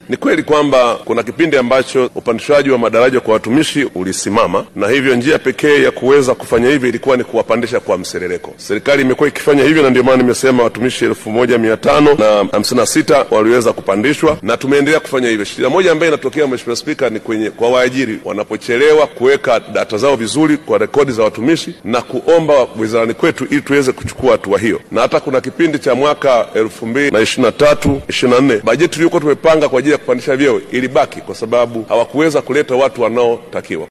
Ni kweli kwamba kuna kipindi ambacho upandishwaji wa madaraja kwa watumishi ulisimama, na hivyo njia pekee ya kuweza kufanya hivyo ilikuwa ni kuwapandisha kwa mserereko. Serikali imekuwa ikifanya hivyo, na ndio maana nimesema watumishi elfu moja mia tano na hamsini na sita waliweza kupandishwa na tumeendelea kufanya hivyo. Shida moja ambayo inatokea, Mheshimiwa Spika, ni kwenye kwa waajiri wanapochelewa kuweka data zao vizuri kwa rekodi za watumishi na kuomba wizarani kwetu ili tuweze kuchukua hatua hiyo, na hata kuna kipindi cha mwaka elfu mbili na ishirini na tatu ishirini na nne bajeti tuliyokuwa tumepanga kwa ajili ya kupandisha vyeo ilibaki kwa sababu hawakuweza kuleta watu wanaotakiwa.